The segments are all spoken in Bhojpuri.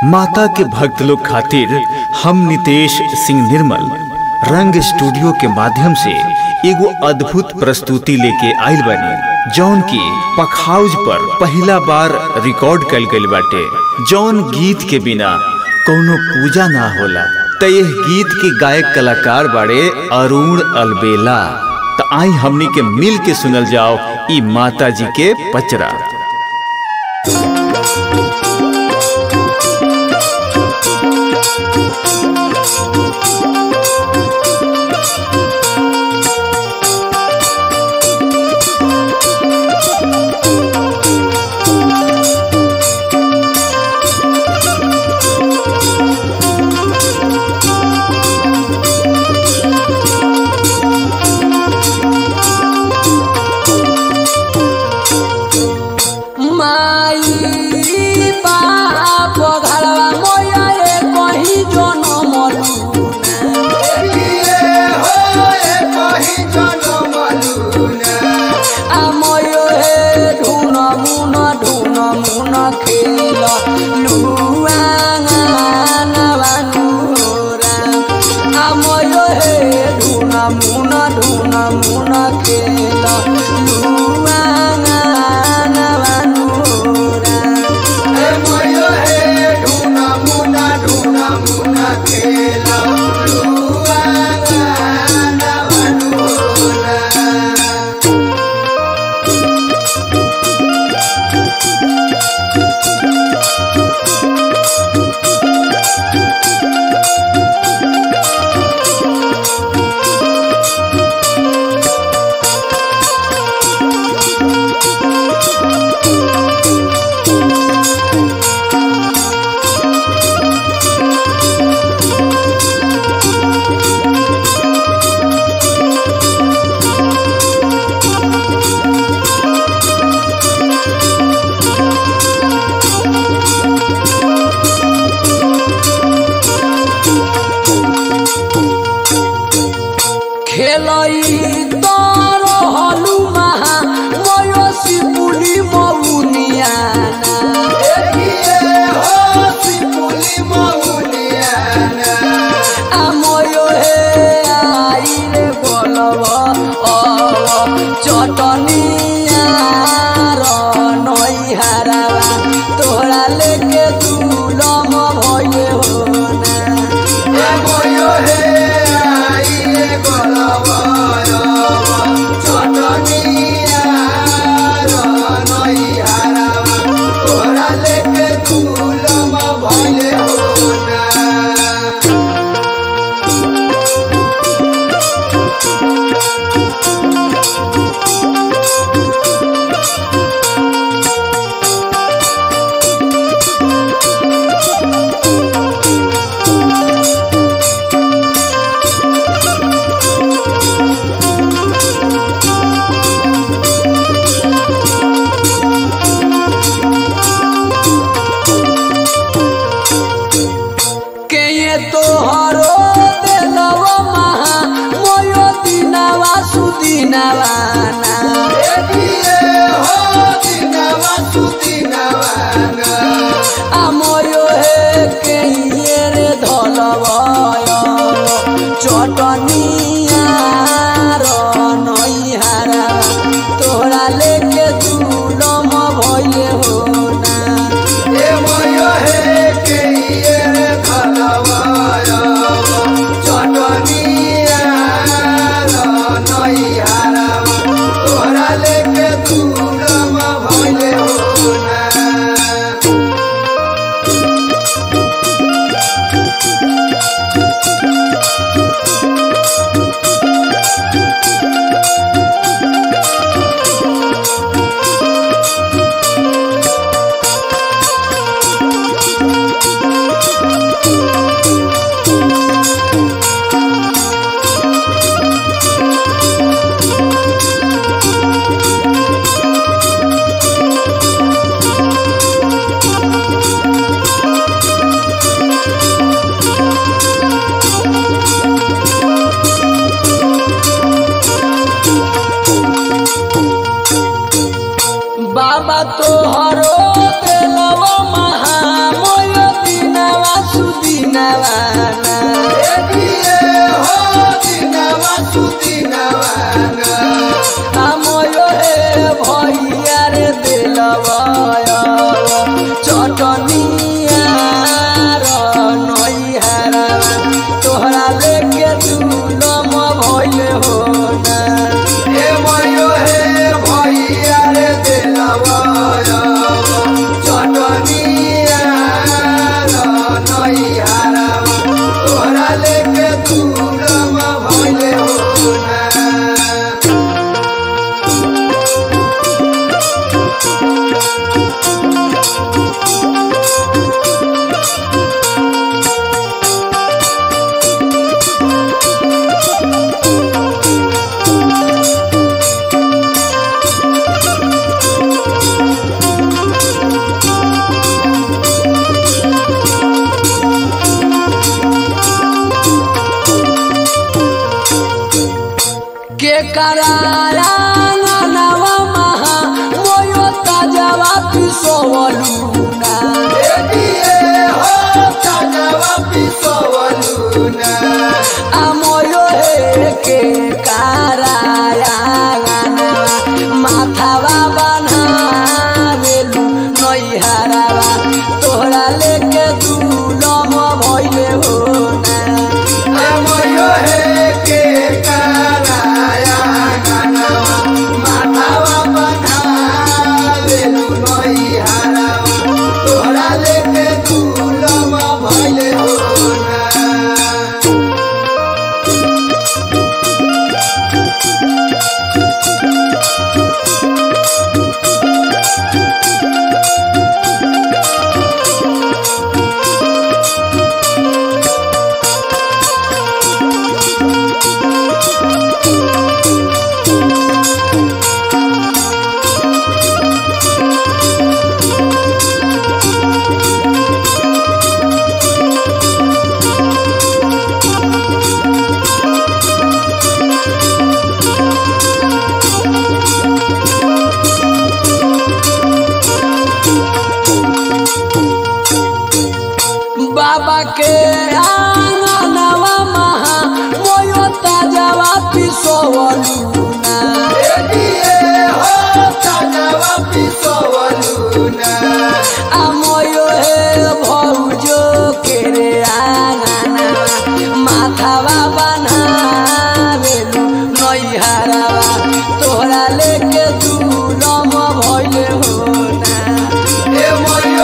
माता के भक्त लोग खातिर हम नितेश सिंह निर्मल रंग स्टूडियो के माध्यम से एगो अद्भुत प्रस्तुति लेके आइल बानी जौन की पखाउज पर पहला बार रिकॉर्ड कल गइल बाटे जौन गीत के बिना कोनो पूजा ना होला त यह गीत के गायक कलाकार बाड़े अरुण अलबेला त आई हमनी के मिल के सुनल जाओ ई माता जी के पचरा माई बाप घरवा मोया ए कहीं जनम आ मोयो हे ढून मुन ढून मुन खेल लुआ नवानुरा आ मोयो हे ढून मुन ढून मुन खेल लुआ नवानुरा Thank कराया नवा महा मोयो ताजवा पिसोवलुना আময়ো হেকে কারায়া মাথাবা বানাবেলু নইহারাবা তোহরা লেকে দুলম ভইলে হো না बाबा के आंगनवा महा मोयो ताजवा पिसोवलुना আময়ো হে ভৌজো কেরে আঙানা মাথাবা বানাবেলু নইহারাবা তোহরা লেকে দুলম ভইলে হো না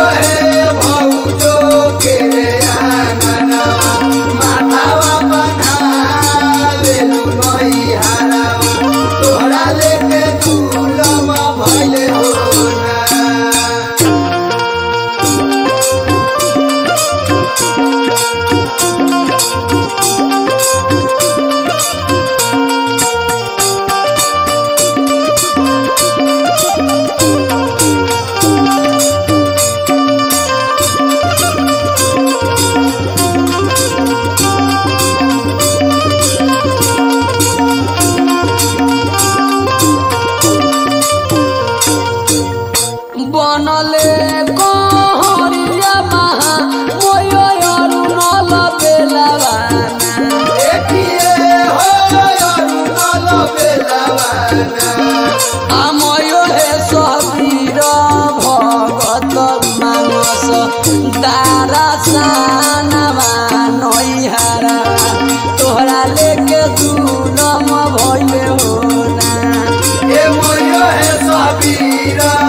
বনলে কহরিয়া মাহা ময় অরুণল বেলাবানা আময় হে সবীর ভগত মানস দারা সানাবা নইহারা তোহরা লেকে দুলম ভইলে হো না সাবিরা